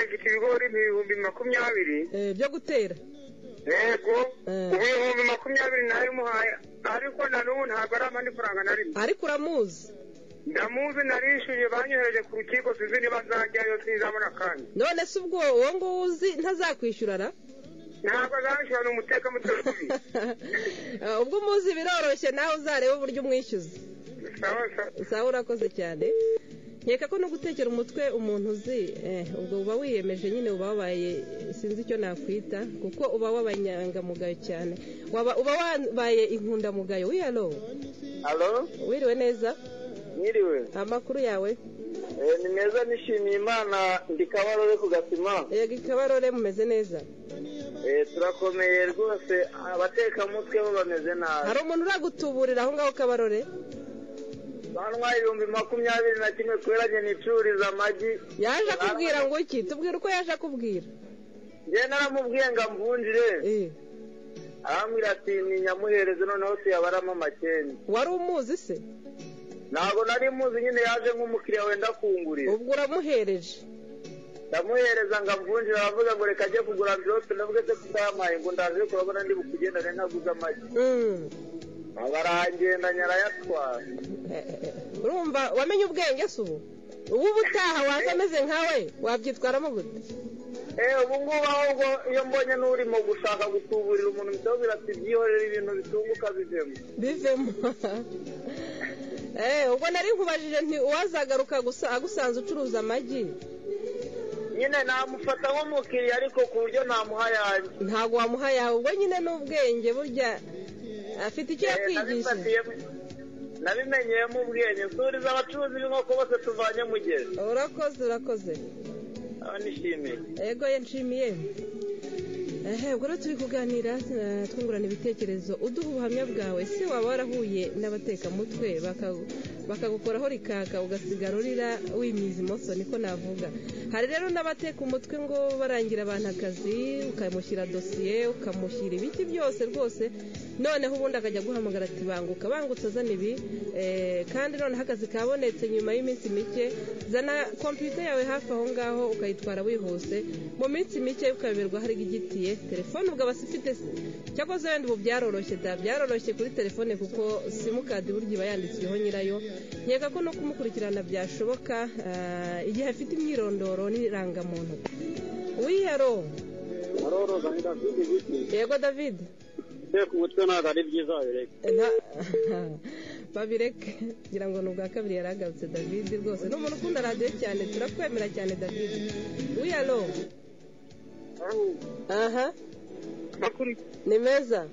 ibigori ni ibihumbi makumyabiri Eh, byo gutera yego Eh. ubu ibihumbi makumyabiri narabimuhaye ariko na n'ubu ntabwo ari amany'ifaranga na rimwe ariko uramuzi ndamuzi narishyuye banyohereje ku rukiko sinzi niba azajyayo sinzabona akanya none se ubwo uwo nguwo uzi ntazakwishyurana ntabwo azabishyura ni umutekamutwe Eh, ubwo umuzi biroroshye nawe uzarebe uburyo umwishyuza sawa sawa sawa urakoze cyane nkeka ko no gutekera umutwe umuntu uzi eh, ubwo uba wiyemeje nyine uba wabaye sinzi icyo nakwita kuko uba wabanyangamugayo cyane Waba- uba wabaye inkundamugayo wiyalo Halo, wiriwe neza mwiriwe. amakuru yawe Eh, ni meza nishimiye Imana ndi Kabarore ku Gasima. yego ikabarore mumeze neza Eh, turakomeye rwose abatekamutwe bo bameze nabi. hari umuntu uragutuburira aho ngaho kabarore Bantwaye ibihumbi makumyabiri na kimwe kubera njye nicururiza amagi. yaje akubwira ngo iki tubwira uko yaje akubwira Njye naramubwiye ngo amvunjire. Eh, Arambwira ati ni nyamuhereze noneho siyabaramo amakenga. wari umuzi se Ntabwo nari muzi nyine yaje nk'umukiriya wenda kungurira. ubwo uramuhereje Ndamuhereza ngo amvunjire aravuga ngo reka ajye kugura amvirope navuga se kutayampaye ngo ndaje kurabona ndi bukugendane ntaguze amagi. Mm. Aba arangenda nyarayatwara. urumva wamenye ubwenge se ubu ubu ubutaha waza ameze nkawe wabyitwaramo gute Eh, ubu ngubu ahubwo iyo mbonye n'urimo gushaka gutuburira umuntu biteho birati byihorera ibintu bitunguka bivemo bivemo Eh, ubwo nari nkubajije nti uwazagaruka gusa agusanze ucuruza amagi nyine namufata nk'umukiriya ariko ku buryo namuha yanjye ntabwo wamuha yawe ubwo nyine n'ubwenge burya afite icyo Eh, yakwigishije nabifatiyemo- nabimenyeyemo ubwenge nsuriza abacuruzi b'inkoko bose tuvanye mugezi urakoze urakoze aba nishimiye ego ye nshimiye ehe ubwo rero turi kuganira eh, twungurana ibitekerezo uduha ubuhamya bwawe se waba warahuye n'abatekamutwe baka- bakagukoraho rikaka ugasigara urira wimiza imoso niko navuga hari rero n'abateka umutwe ngo barangira abantu akazi ukamushyira dosiye ukamushyira ibiki byose rwose noneho ubundi akajya guhamagara ati banguka bangutse azana ibi eh, kandi noneho akazi kabonetse nyuma y'iminsi mike zana kompiyuta yawe hafi aho ngaho ukayitwara wihuse mu minsi mike ukayoberwa hari igitiye telefone ubwo aba afite cyakoze wenda ubu byaroroshye da byaroroshye kuri telefone kuko simukadi burya iba yanditsweho nyirayo nkeka ko no kumukurikirana byashoboka ah, igihe afite imyirondoro n'irangamuntu wihero aroroza ni davide giti yego david teka umutwe ntabwo ari byiza wabireka Nta- babireke ngira ngo ni ubwa kabiri yari agarutse david rwose ni umuntu ukunda radiyo cyane turakwemera cyane david wihero aha makuru ni meza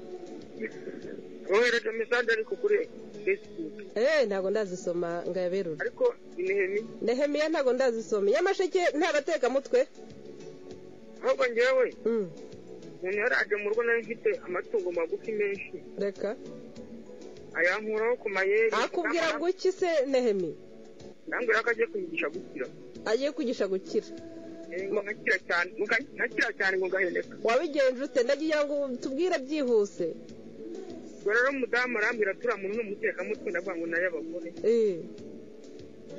wohereje mesaje ariko kuri facebook eee ntabwo ndazisoma ngo ayaberure ariko inihemi nehemiya ntabwo ndazisoma nyamasheke nta batekamutwe ahubwo njyewe Mm, umuntu yaraje mu rugo nari mfite amatungo magufi menshi reka ayankuraho ku mayeri akubwira ngo iki se nehemi nambwira ko agiye kunyigisha gukira agiye kwigisha gukira Eh, ngo nkakira cyane ngo nka- nkakira cyane ngo ngahendeka wabigenje ute ndagira ngo tubwire byihuse ubwo rero umudamu arambwira turiya muntu ni umutekamutwe ndavuga ngo nayo abagore Eh,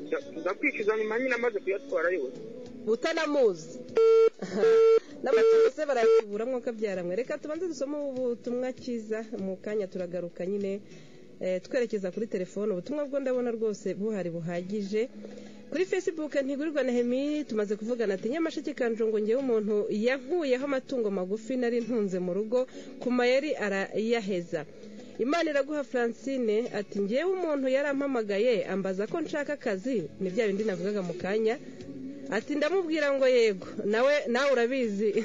Nza- nza kwishyuza nyuma nyine amaze kuyatwara yose utanamuzi n'amatungo se barayakubura mwuka byaramwe reka tubanze dusome ubutumwa cyiza mu kanya turagaruka nyine eh, twerekeza kuri telefone ubutumwa bwo ndabona rwose buhari buhagije kuri facebook ntigurirwa nehemi tumaze kuvugana ati nyamasheke kanjongo ngewe umuntu yankuyeho amatungo magufi nari ntunze mu rugo ku mayeri arayaheza imana iraguha francine ati ngewe umuntu yarampamagaye ambaza ko nshaka akazi ni bya bindi navugaga mu kanya ati ndamubwira ngo yego nawe nawe urabizi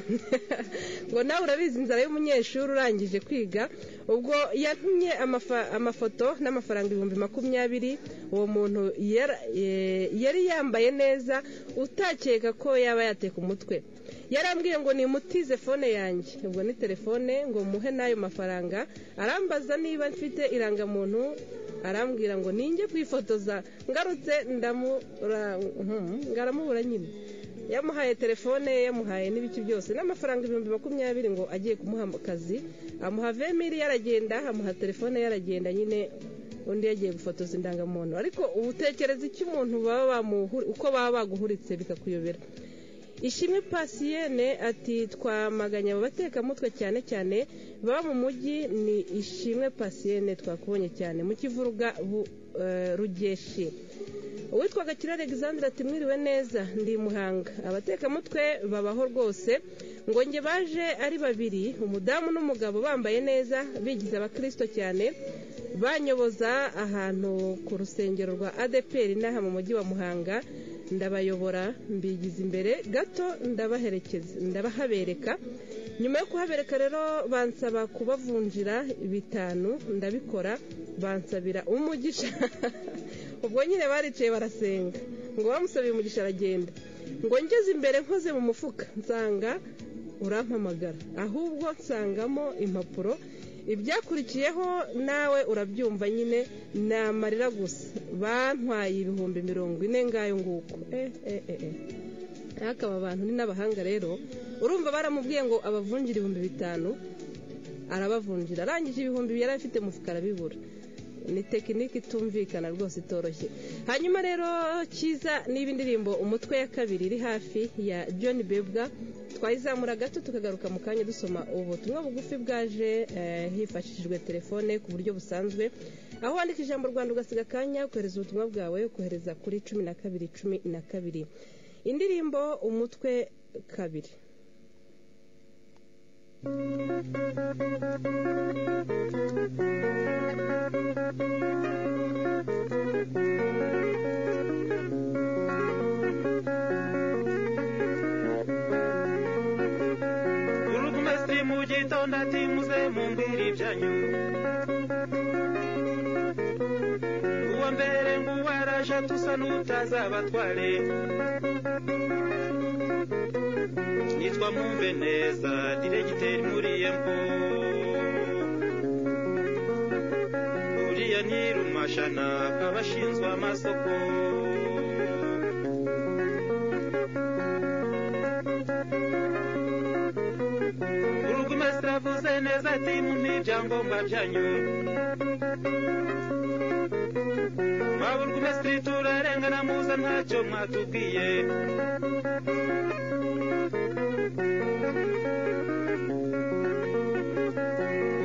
ngo nawe urabizi inzara y'umunyeshuri urangije kwiga ubwo yatumye amafa- amafoto n'amafaranga ibihumbi makumyabiri uwo muntu yara- eh, yari yambaye neza utakeka ko yaba yateka umutwe yarambwiye ngo nimutize fone yanjye ubwo ni telefone ngo muhe n'ayo mafaranga arambaza niba mfite irangamuntu arambwira ngo ninjye kwifotoza ngarutse ndamura hmm, ngaramubura nyine yamuhaye telefone ye, yamuhaye n'ibiki byose n'amafaranga ibihumbi makumyabiri ngo agiye kumuha akazi amuha vemiri yaragenda amuha telefone yaragenda nyine undi yagiye gufotoza indangamuntu ariko ubu utekereza icyo umuntu baba bamuhu uko baba baguhuritse bikakuyobera ishimwe pasiyene ati twamaganye abo batekamutwe cyane cyane baba mu mujyi ni ishimwe pasiyene twakubonye cyane mu kivuruga rugeshi uwitwaga kirare Alexandre ati mwiriwe neza ndi muhanga abatekamutwe babaho rwose ngo njye baje ari babiri umudamu n'umugabo bambaye neza bigize abakirisito cyane banyoboza ahantu ku rusengero rwa adeperi n'aha mu mujyi wa muhanga ndabayobora mbigize imbere gato ndabaherekeza ndabahabereka nyuma yo kuhabereka rero bansaba kubavunjira bitanu ndabikora bansabira umugisha ubwo nyine baricaye barasenga ngo bamusabiye umugisha aragenda ngo ngeze imbere nkoze mu mufuka nsanga urampamagara ahubwo nsangamo impapuro ibyakurikiyeho nawe urabyumva nyine ni amarira gusa bantwaye ibihumbi mirongo ine ngayo nguko hakaba abantu ni n'abahanga rero urumva baramubwiye ngo abavungire ibihumbi bitanu arabavunjira arangije ibihumbi yari afite mufuka arabibura ni tekinike itumvikana rwose itoroshye hanyuma rero cyiza niba indirimbo umutwe ya kabiri iri hafi ya john bebwa twayizamura gato tukagaruka mu kanya dusoma ubutumwa bugufi bwaje hifashishijwe telefone ku buryo busanzwe aho wandika ijambo rwanda ugasiga akanya ukohereza ubutumwa bwawe ukohereza kuri cumi na kabiri cumi na kabiri indirimbo umutwe kabiri urukumesitiri mu gitondo ati muze mumbwire ibyanyu uwa mbere nguwo araje tusa n'utazabatware nitwa mumbe neza diregiteri muriye mbo uriya ntirumashana abashinzwe amasoko burugumesitiri avuze neza ati mumpe ibyangombwa byanyu ba burugumesitiri turarengana muza ntacyo mwatubwiye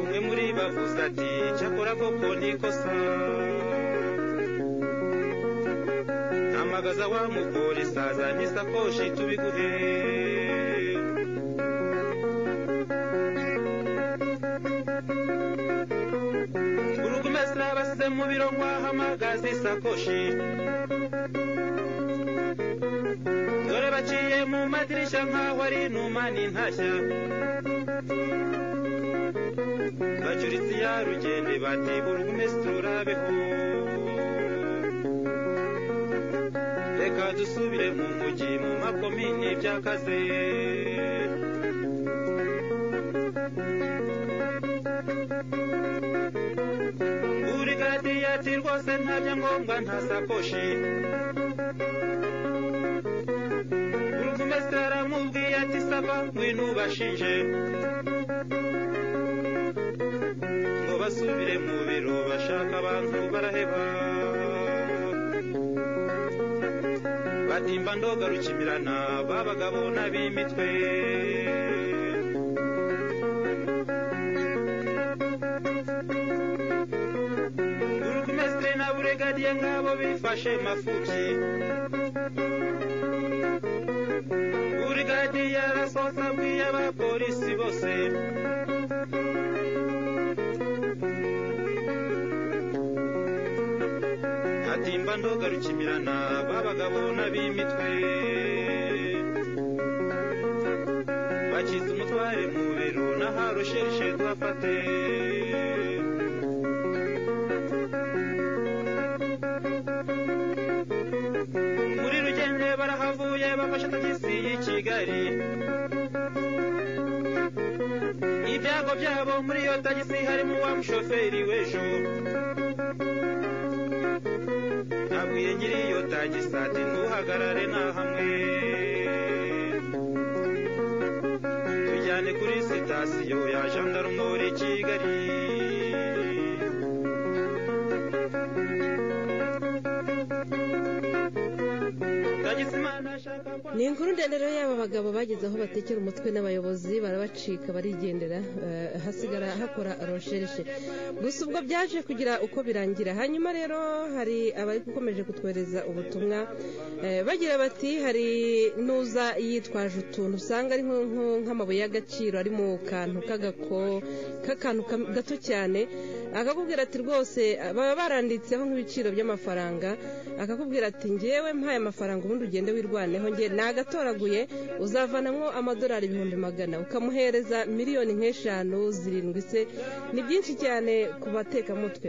umwe muri bavuze ati cyakora koko ni ikosa mpamagaza wa mupolisi azanye isakoshi tubiguhe burugumesitiri abasize mu biro ngo ahamagaze isakoshi dore baciye mu madirishya nk'aho ari inuma n'intashya bacuritse iya rugende bati burugumesitiri urabeho reka dusubire mu mujyi mu makomini byakaze burigadi ati rwose nta byangombwa nta sakoshi burugumesitiri aramubwiye ati saba ngwino ubashinje ngo basubire mu biro bashaka abantu baraheba batimba ndogarukimirana b'abagabo n'ab'imitwe burugumesitiri na buregadiye nk'abo bifashe mafubyi burigadiye arasohoka abwiye abapolisi bose atimba ndogarukimirana b'abagabo n'ab'imitwe bakize umutware mu biro n'aharusheshe tuhafate muri rugenge barahavuye bafashe tagisi y'i kigali ibyago byabo muri iyo tagisi harimo wa mushoferi w'ejo nabwiye nyiri iyo tagisi ati ntuhagarare nta hamwe tujyane kuri sitasiyo ya jandarumori kigali tagisi imana ashaka kwa ni inkuru ndende rero y'aba bagabo bageze aho batekera umutwe n'abayobozi barabacika barigendera eh, hasigara hakora roshereshe gusa ubwo byaje kugira uko birangira hanyuma rero hari abari gukomeje kutwohereza ubutumwa eh, bagira bati hari n'uza yitwaje utuntu usanga ari nko- nko- nk'amabuye y'agaciro ari mu kantu k'agako k'akantu kam- gato cyane akakubwira ati rwose baba baranditseho nk'ibiciro by'amafaranga akakubwira ati ngewe mpaye amafaranga ubundi ugende wirwaneho nge nagatoraguye uzavanamo amadolari ibihumbi magana ukamuhereza miliyoni nk'eshanu zirindwi se ni byinshi cyane ku batekamutwe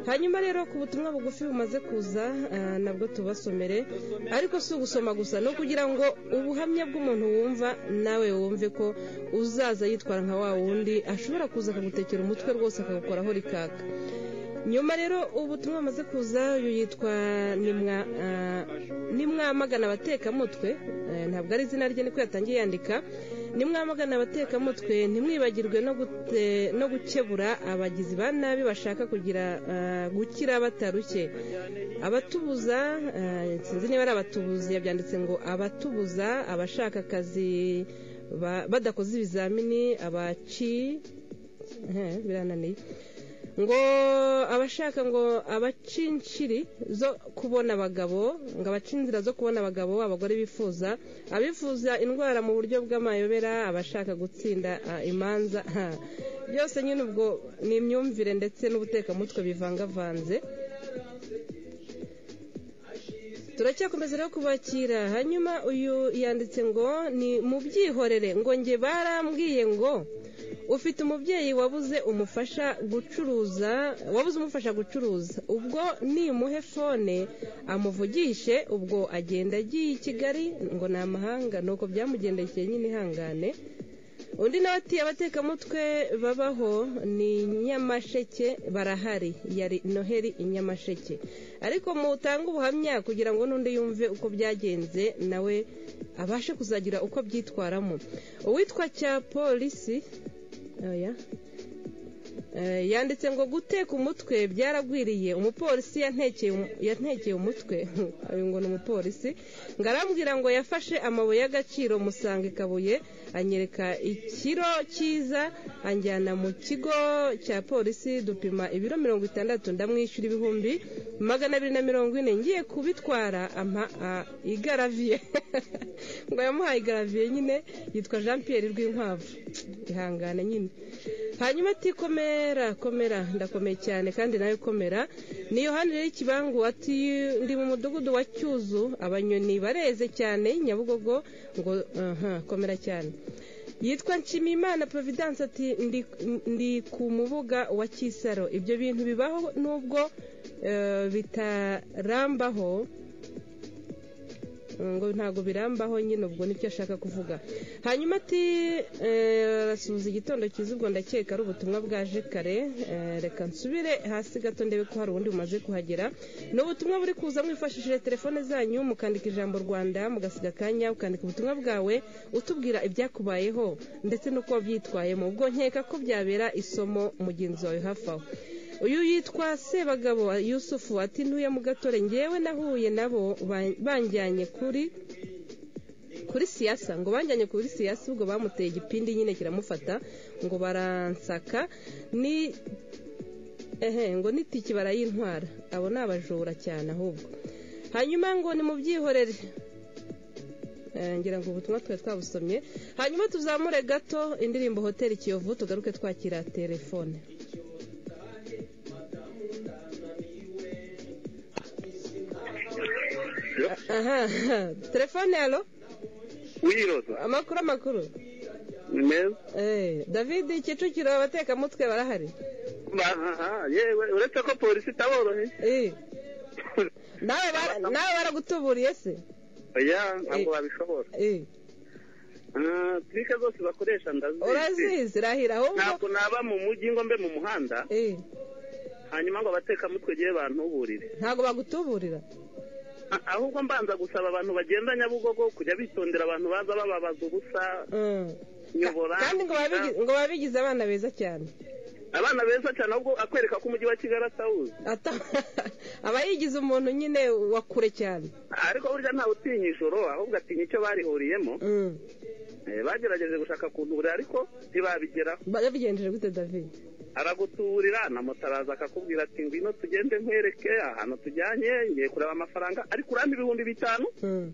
hanyuma rero ku butumwa bugufi bumaze kuza ah, nabwo tubasomere ariko si ugusoma gusa ni ukugira ngo ubuhamya bw'umuntu wumva nawe wumve ko uzaza yitwara nka wa wundi ashobora kuza akagutekera umutwe rwose akagukoraho rikaka nyuma rero ubutumwa bumaze kuza uyu yitwa nimwa ah, nimwamagana abatekamutwe eh, ntabwo ari izina rye niko yatangiye yandika nimwamagana abatekamutwe ntimwibagirwe no gute- no gukebura abagizi ba nabi bashaka kugira ah, gukira batarushye abatubuza eh, sinzi niba ari abatubuzi yabyanditse ngo abatubuza abashaka akazi ba- badakoze ibizamini abaci eh, birananiye ngo abashaka ngo abacinshiri zo kubona abagabo ngo abaca inzira zo kubona abagabo abagore bifuza abifuza indwara mu buryo bw'amayobera abashaka gutsinda ah, imanza ha. byose nyine ubwo ni imyumvire ndetse n'ubutekamutwe bivangavanze turacyakomeza rero kubakira hanyuma uyu yanditse ngo ni mubyihorere ngo nge barambwiye ngo ufite umubyeyi wabuze umufasha gucuruza wabuze umufasha gucuruza ubwo nimuhe fone amuvugishe ubwo agenda agiye i kigali ngo ni amahanga ni uko byamugendekeye nyine ihangane undi nawe ati abatekamutwe babaho ni nyamasheke barahari yari noheli i nyamasheke ariko mutange ubuhamya kugira ngo n'undi yumve uko byagenze nawe abashe kuzagira uko abyitwaramo uwitwa cya polisi oya Eh, yanditse ngo guteka umutwe byaragwiriye umupolisi yantekeye umu- yantekeye umutwe uyu ngo ni umupolisi ngo arambwira ngo yafashe amabuye y'agaciro musanga i kabuye anyereka ikiro cyiza anjyana mu kigo cya polisi dupima ibiro mirongo itandatu ndamwishyura ibihumbi magana abiri na mirongo ine ngiye kubitwara ampa ah, igaraviye ngo yamuhaye igaraviye nyine yitwa jean pierre rw'inkwavu ihangane nyine hanyuma ati komera komera ndakomeye cyane kandi nawe komera ni yohani rero ikibangu ati ndi mu mudugudu wa cyuzu abanyoni bareze cyane nyabugogo ngo aha, komera cyane yitwa nshimiyimana providence ati ndi, ndi ku mubuga wa kisaro ibyo bintu bibaho nubwo eh, bitarambaho ngo ntabwo birambaho nyine ubwo nicyo ashaka kuvuga hanyuma ati eh, arasuhuza igitondo cyiza ubwo ndakeka ari ubutumwa bwaje kare eh, reka nsubire hasi gato ndebe ko hari ubundi bumaze kuhagera ni ubutumwa buri kuza mwifashishije telefone zanyu mukandika ijambo rwanda mugasiga akanya ukandika ubutumwa bwawe utubwira ibyakubayeho ndetse n'uko wabyitwayemo ubwo nkeka ko byabera isomo mugenzi wawe hafi aho uyu yitwa sebagabo yusufu ati ntuye mu gatore ngewe nahuye nabo ba- banjyanye kuri kuri siyasa ngo banjyanye kuri siyasa ubwo bamuteye igipindi nyine kiramufata ngo baransaka ni ehe ngo n'itiki barayintwara abo ni abajura cyane ahubwo hanyuma ngo ni mu byihorere Eh, ngira ngo ubutumwa twari twabusomye hanyuma tuzamure gato indirimbo hoteli kiyovu tugaruke twakira telefone aha telefone yalo wiroza amakuru amakuru ni meza Eh, david kicukiro abatekamutwe barahari Aha, yewe uretse ko polisi itaboroheye Eh, nawe bara- nawe baragutuburiye se oya ntabwo babishobora Eh, Ah, turike zose bakoresha ndazizi urazizi rahira ahubwo ntabwo naba mu mujyi ngo mbe mu muhanda Eh, hanyuma ngo abatekamutwe gihe bantuburire ntabwo bagutuburira A- ahubwo mbanza gusaba abantu bagenda nyabugogo kujya bitondera abantu baza bababaza ubusa Mm. nyobora kandi ngo babe bigize abana beza cyane abana beza cyane ahubwo akwereka ko umujyi wa kigali atawuzi Ata- aba yigize umuntu nyine wa kure cyane ariko burya ntawe utinya ijoro ahubwo atinya icyo barihuriyemo Mm. Eh, bagerageje gushaka kuntura ariko ntibabigeraho babigenjeje gute david araguturira namutaraza akakubwira ati ngwino tugende nkwereke ahantu tujyanye ngiye kureba amafaranga ariko urampa ibihumbi bitanu Mm.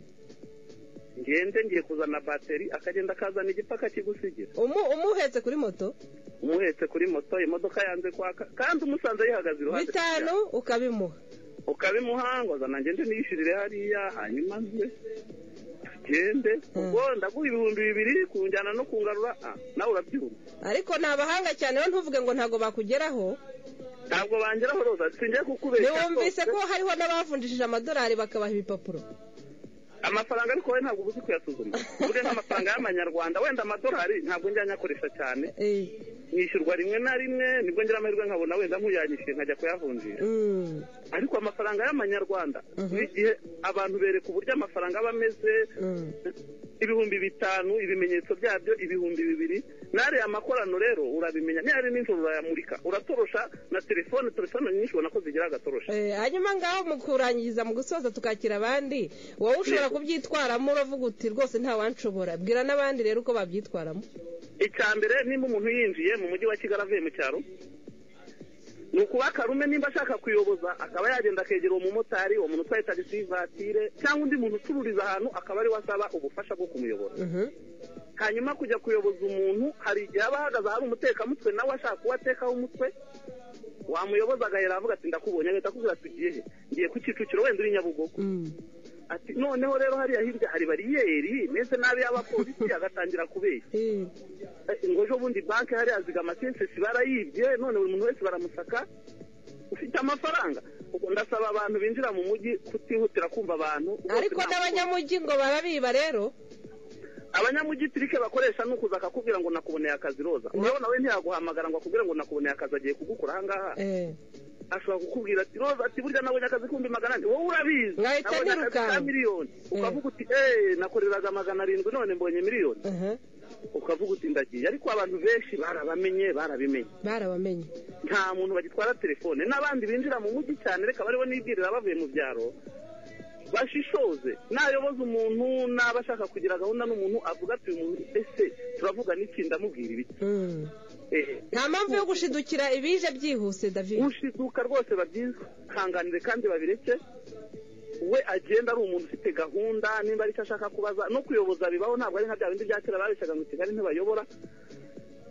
ngende ngiye kuzana bateri akagenda akazana igipaka kigusigira Umu- umuhetse kuri moto umuhetse kuri moto imodoka yanze kwaka kandi umusanze yihagaze iruhande bitanu ukabimuha ukabimuha ngo zana ngende niyishyurire hariya hanyuma nze tugende ubwo ndaguha ibihumbi bibiri kunjyana no kungarura ah, nawe urabyumva ariko ni abahanga cyane rero ntuvuge ngo ntabwo bakugeraho ntabwo bangeraho roza singiye kukubeshya ntiwumvise rwose. ko hariho n'abavunjishije amadolari bakabaha ibipapuro amafaranga ariko wowe ntabwo uba uzi kuyasuzuma uvuge nk'amafaranga y'amanyarwanda wenda amadolari ntabwo njya nyakoresha cyane Eh, nishyurwa rimwe na rimwe nibwo ngira amahirwe nkabona wenda nkuyanyishyuye nkajya kuyavunjira mm, ariko amafaranga y'amanyarwanda Mhm. igihe abantu bereka uburyo amafaranga aba ameze mm. ibihumbi bitanu ibimenyetso byabyo ibihumbi bibiri n'ariya makorano rero urabimenya niba ari nijoro urayamurika uratorosha na telefone telefone nyinshi ubona ko zigira agatorosha Eh, hanyuma ngaho mu kurangiza mu gusoza tukakira abandi wowe ushobora Yego. kubyitwaramo uravuga uti rwose ntawanshobora bwira n'abandi rero uko babyitwaramo icya mbere nimba umuntu yinjiye mu mujyi wa kigali avuye mu cyaro ni ukuba karume nimba ashaka kuyoboza akaba yagenda akegera uwo mumotari uwo muntu utwaye tagisi vatire cyangwa undi muntu ucururiza ahantu akaba ariwe asaba ubufasha bwo kumuyobora Mhm. hanyuma kujya kuyoboza umuntu hari igihe aba ahagaze ahari umutekamutwe nawe ashaka kuba atekaho umutwe wamuyoboza agahera avuga ati ndakubonye agahita akubwira ati ugiye he ngiye ku kicukiro wenda uri nyabugogo Mm. ati noneho rero hariya hirya hari bariyeri meze nabi y'abapolisi agatangira kubeshya Eh, Eh, ngo ejo bundi banki hariya zigama sensesi barayibye none buri muntu wese baramusaka ufite amafaranga Ubwo ndasaba abantu binjira mu mujyi kutihutira kumva abantu bose ariko nta- n'abanyamujyi ngo barabiba rero abanyamujyi tirike bakoresha ni ukuza akakubwira ngo nakuboneye akazi roza urabona we ntiyaguhamagara ngo akubwire ngo nakuboneye akazi agiye kugukora ahangaha Eh, ashobora kukubwira ati roza ati burya nabonye akazi kumbi magana ane wowe urabizi Ngahita nabonye akazi ka nirukanka." miliyoni ukavuga uti eee nakoreraga magana arindwi none mbonye miliyoni aha, ukavuga uti ndagiye ariko abantu benshi barabamenye barabimenye barabamenye nta muntu bagitwara telefone n'abandi binjira mu mujyi cyane reka bariho nibwirira bavuye mu byaro bashishoze nayoboza umuntu n'aba ashaka kugira gahunda n'umuntu avuga ati uyu muntu ese turavuga n'iki ndamubwira ibiki Mm. ehe nta mpamvu yo gushidukira ibije byihuse david ushiduka rwose babyiza hanganire kandi babireke we agenda ari umuntu ufite gahunda nimba ari icyo ashaka kubaza no kuyoboza bibaho ntabwo ari nka bya bindi bya kera babeshaga ngo kigali ntibayobora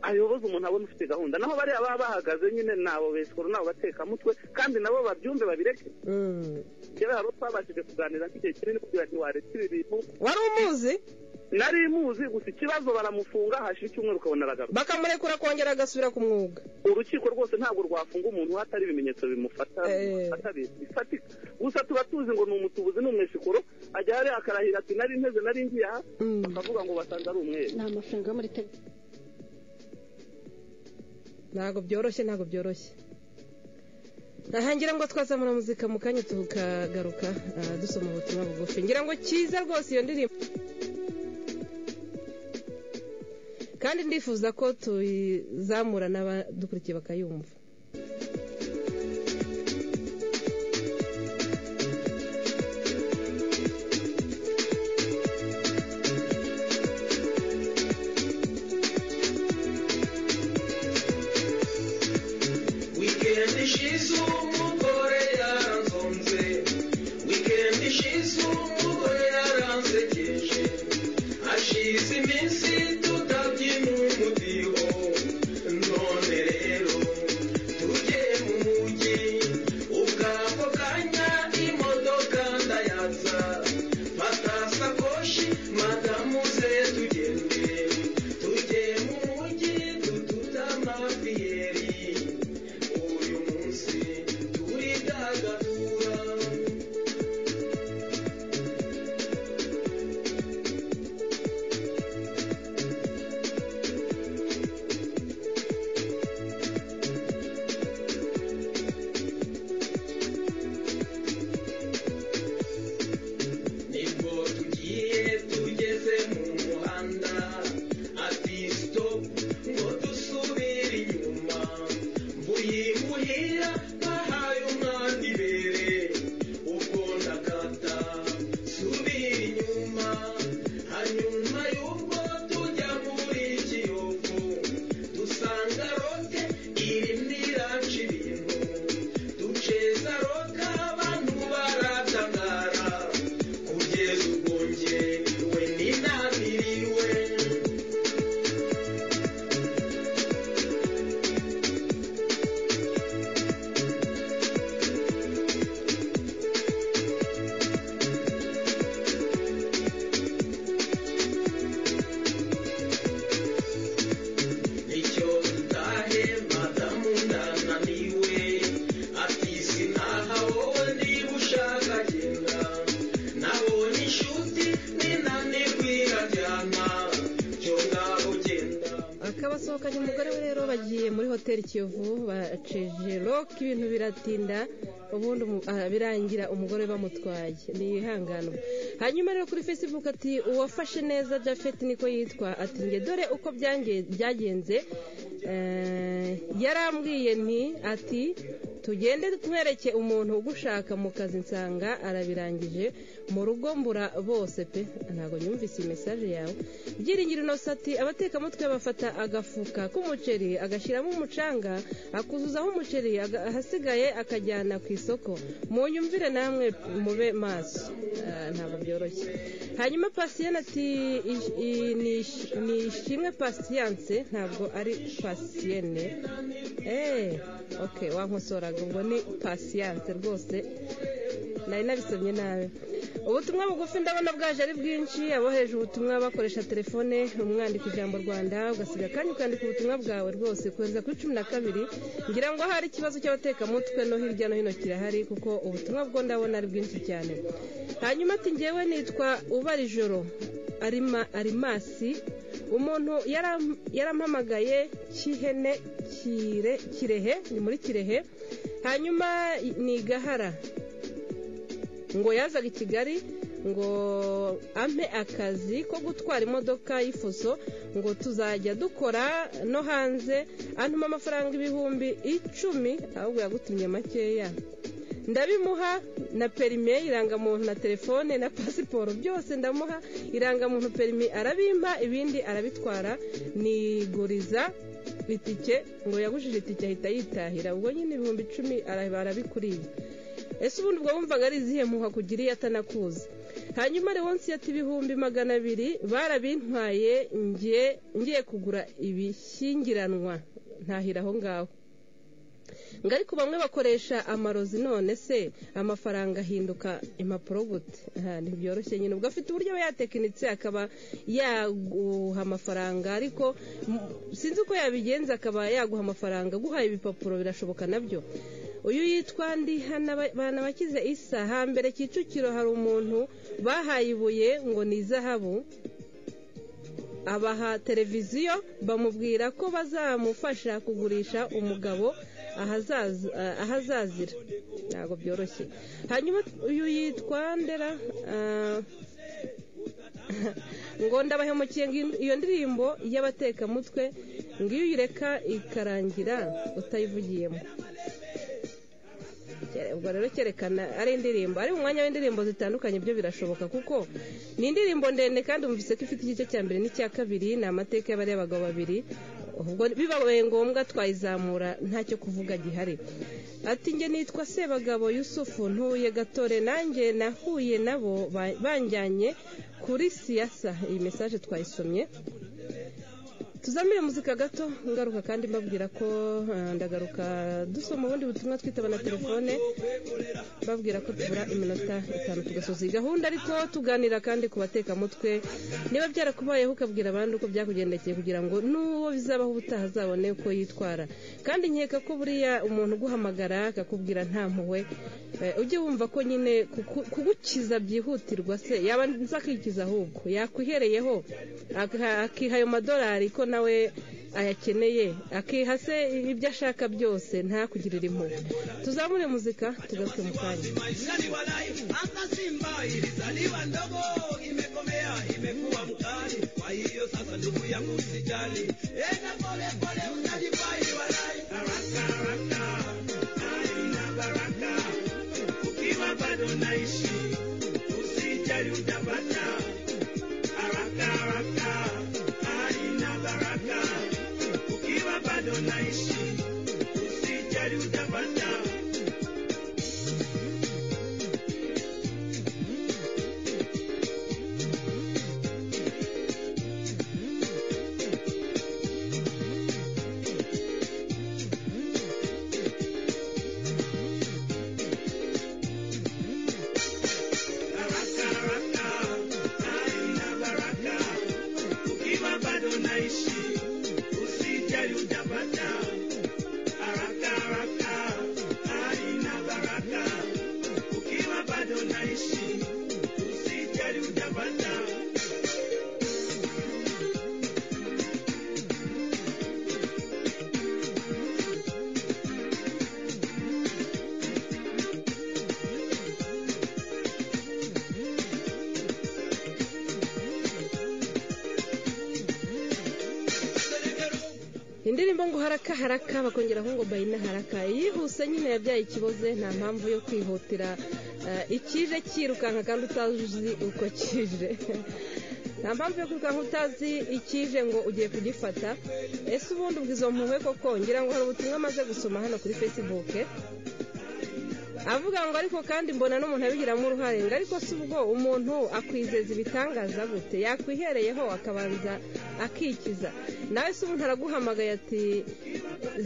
ayoboza umuntu abona ufite gahunda naho bariya baba bahagaze nyine nabo besikoro nabo batekamutwe kandi nabo babyumve babireke Mm. kera hari uwo twabashije kuganira nk'igihe kinini kugira ngo wareke ibi bintu wari umuzi nari muzi gusa ikibazo baramufunga hashira icyumweru ukabona aragaruka bakamurekura akongera agasubira ku mwuga urukiko rwose ntabwo rwafunga umuntu hatari ibimenyetso bimufata Eh. bimufata bi- bifatika gusa tuba tuzi ngo ni umutubuzi ni umwesikoro ajya hariya akarahira ati nari nteze nari ngiye aha Mm. bakavuga ngo basanze ari umweru ni amafaranga yo muri tegu ntabwo byoroshye ntabwo byoroshye aha ngira ngo twazamura muzika mu kanya tukagaruka ah, dusoma ubutumwa bugufi ngira ngo cyiza rwose iyo ndirimbo kandi ndifuza ko tuyizamura n'abadukurikiye bakayumva Weekend ishize umugore yaranzonze Weekend ishize umugore yaransekeje Ashize iminsi tutabyina umudiho None rero basohokanye umugore we rero bagiye muri hoteli kiyovu baceje roke ibintu biratinda ubundi umu- ah, birangira umugore bamutwaye ni ihangano hanyuma rero kuri facebook ati uwafashe neza japhet niko yitwa ati nge dore uko byange- byagenze Eh, yarambwiye nti ati tugende twereke umuntu ugushaka mu kazi nsanga arabirangije mu rugo mbura bose pe ntabwo nyumvise iyi mesaje yawe byiringiro inosa ati abatekamutwe bafata agafuka k'umuceri agashyiramo umucanga akuzuzaho umuceri aga- ahasigaye akajyana ku isoko munyumvire namwe mube maso Ah, ntabwo byoroshye hanyuma pasiyene ati "Ish- i- ni ish- ni ishimwe pasiyanse ntabwo ari pasiyene eee ok wankosoraga ubwo ni pasiyanse rwose nari nabisomye nabi ubutumwa bugufi ndabona bwaje ari bwinshi aboheje ubutumwa bakoresha telefone umwandika ijambo rwanda ugasiga akanya ukandika ubutumwa bwawe rwose kohereza kuri cumi na kabiri ngira ngo ahari ikibazo cy'abatekamutwe no hirya no hino kirahari kuko ubutumwa bwo ndabona ari bwinshi cyane hanyuma ati ngewe nitwa ubarijoro arima arimasi umuntu yaram- yarampamagaye cy'ihene kire kirehe ni muri kirehe hanyuma ni gahara ngo yazaga i kigali ngo ampe akazi ko gutwara imodoka y'ifuso ngo tuzajya dukora no hanze antuma amafaranga ibihumbi icumi ahubwo yagutumye makeya ndabimuha na perime irangamuntu na telefone na pasiporo byose ndamuha irangamuntu perime arabimpa ibindi arabitwara niguriza itike ngo yagujije itike ahita yitahira ubwo nyine ibihumbi icumi ara- arabikuriye ese ubundi ubwo wumvaga ari izihe muha kugiriye atanakuzi hanyuma rewonsi yata ibihumbi magana abiri barabintwaye ngiye ngiye kugura ibishyingiranwa ntahira aho ngaho ngo ariko bamwe bakoresha amarozi none se amafaranga ahinduka impapuro gute Aha, ntibyoroshye nyine ubwo afite uburyo aba yatekinitse akaba yaguha amafaranga ariko m- sinzi uko yabigenza akaba yaguha amafaranga guhaye ibipapuro birashoboka nabyo uyu yitwa ndi hano abana bakize isa hambere kicukiro hari umuntu bahaye ibuye ngo ni izahabu abaha televiziyo bamubwira ko bazamufasha kugurisha umugabo ahazaza- ah, ahazazira ntabwo byoroshye hanyuma uyu yitwa ndera ah, ngo ndabahemukiye ngo iyo ndirimbo y'abatekamutwe ngo iyo uyireka ikarangira utayivugiyemo ubwo rero cyerekana ari indirimbo ari mu mwanya w'indirimbo zitandukanye byo birashoboka kuko ni indirimbo ndende kandi wumvise ko ifite igice cya mbere n'icya kabiri ni amateka y'abariya bagabo babiri ubwo bibabaye ngombwa twayizamura ntacyo kuvuga gihari ati njye nitwa sebagabo yusufu ntuye gatore nanjye nahuye nabo ba- banjyanye kuri siyasa iyi mesaje twayisomye tuzamire muzika gato ngaruka kandi mbabwira ko ah, ndagaruka dusoma ubundi butumwa twitaba na telefone babwira ko tubura iminota itanu tugasoza iyi gahunda ariko tuganira kandi ku batekamutwe niba byarakubayeho ukabwira abandi uko byakugendekeye kugira ngo n'uwo bizabaho ubutaha azabone uko yitwara kandi nkeka ko buriya umuntu uguhamagara akakubwira nta mpuhwe eh, ujye wumva ko nyine kuku- kugukiza byihutirwa se yaba nzakikiza ahubwo yakwihereyeho aka- akiha ayo madolari ko nawe ayakeneye akiha se ibyo ashaka byose ntakugirire impuhwe tuzamure muzika tugaruke mu kanya Mzaliwa live hasa Simba ilizaliwa ndogo, imekomea imekuwa mkali. Kwa hiyo sasa, ndugu yangu, usijali, enda pole pole, utajifaiwa live. Baraka, baraka, aina baraka, ukiwa bado naishi, usijali utapata. Baraka, baraka, aina baraka, ukiwa bado naishi, usijali utapata. indirimbo ngo haraka haraka bakongeraho ngo bayina haraka yihuse nyine yabyaye ikiboze nta mpamvu yo kwihutira eh, ikije cyirukanka kandi utazi uko kije nta mpamvu yo kwirukanka utazi ikije ngo ugiye kugifata ese ubundi ubwo izo mpuhwe koko ngira ngo hari ubutumwa amaze gusoma hano kuri facebook avuga ngo ariko kandi mbona n'umuntu abigiramo uruhare ngo ariko si ubwo umuntu akwizeza ibitangaza gute yakwihereyeho akabanza akikiza nawe se umuntu araguhamagaye ati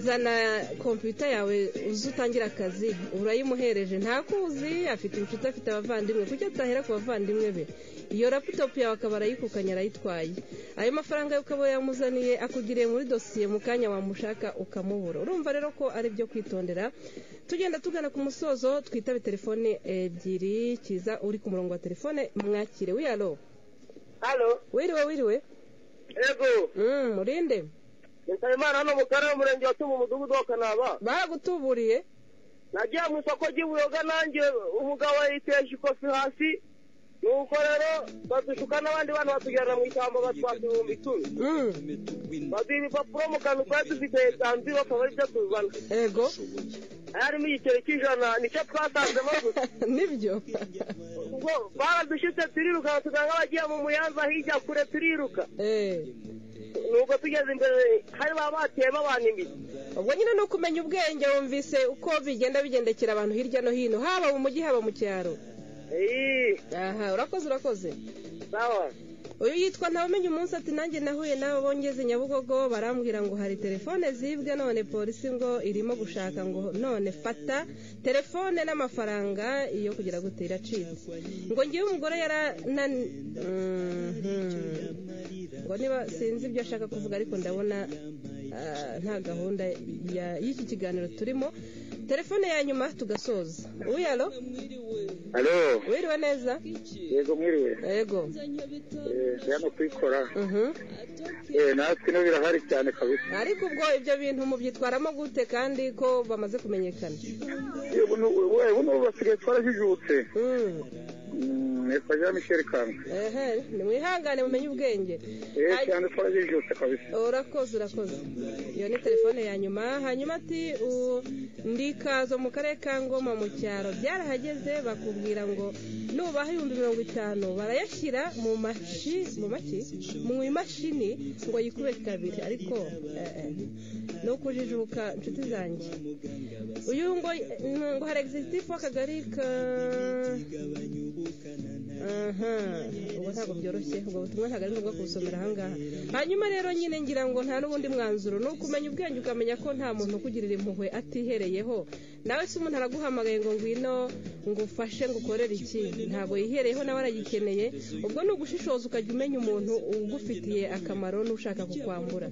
zana kompiyuta yawe uze utangire akazi urayimuhereje ntakuzi afite inshuti afite abavandimwe kuki atahera ku bavandimwe be iyo raputopu yawe akaba arayikukanye arayitwaye ayo mafaranga yo ukaba yamuzaniye akugiriye muri dosiye mu kanya wamushaka ukamubura urumva rero ko ari byo kwitondera tugenda tugana ku musozo twitabe telefone ebyiri kiza uri ku murongo wa telefone mwakire wiyalo halo wiriwe wiriwe ego Mm, murinde nsabimana hano mu karere umurenge wa tumu umudugudu wa kanaba baragutuburiye nagiye mu isoko ry'ubuyoga nanjye umugabo yayiteje ikofi hasi nuko rero badushuka n'abandi bana batujyana mu ishyamba batwata ibihumbi icumi Mm, baduha ibipapuro mu kantu twari dufite esansi bakaba ari byo tuzana ego harimo igiceri cy'ijana nicyo twatanzemo gusa nibyo ubwo baradushitse turiruka tuganga abagiye mu muyanza hirya kure turiruka Eh, nuko tugeze imbere hari baba batiyemo abantu imiti ubwo nyine ni ukumenya ubwenge wumvise uko bigenda bigendekera abantu hirya no hino haba mu mujyi haba mu cyaro eee aha urakoze urakoze sawa uyu yitwa ntawumenya umunsi ati nanjye nahuye n'abo bongeze nyabugogo barambwira ngo hari telefone zibwe none polisi ngo irimo gushaka ngo none fata telefone n'amafaranga iyo kugira gute iracitse ngo ngiye umugore yaranani ngo niba sinzi ibyo ashaka kuvuga ariko ndabona ah, nta gahunda ya- y'iki kiganiro turimo telefone ya nyuma tugasoza uyalo halo wiriwe neza yego mwiriwe yego eee hano kwikora Mhm. eee natwe ino birahari cyane kabisa ariko ubwo ibyo bintu mubyitwaramo gute kandi ko bamaze kumenyekana yewe n'ubu we, buno basigaye twarajijutse Mm. Mm, nitwa jean michel kanga ehe nimwihangane mumenye ubwenge eee Ay- cyane twarajijutse kabisa urakoze urakoze iyo ni telefone ya nyuma hanyuma ati u- ndi kazo mu karere ka ngoma mu cyaro byarahageze bakubwira ngo nubaha ibihumbi mirongo itanu barayashyira mu mashi mu maki mu imashini ngo yikube kabiri ariko eh, eh, ni ukujijuka inshuti zanjye uyu ngo ngo hari egisitifu w'akagari ka aha ubwo ntabwo byoroshye ubwo butumwa ntabwo ari ngombwa kubusomera ahangaha hanyuma rero nyine ngira ngo nta n'ubundi mwanzuro ni ukumenya ubwenge ukamenya ko nta muntu ukugirira impuhwe atihereyeho nawe se umuntu araguhamagaye ngo ngwino ngufashe ngukorere iki ntabwo yihereyeho nawe aragikeneye ubwo ni ugushishoza ukajya umenya umuntu ugufitiye akamaro n'ushaka kukwambura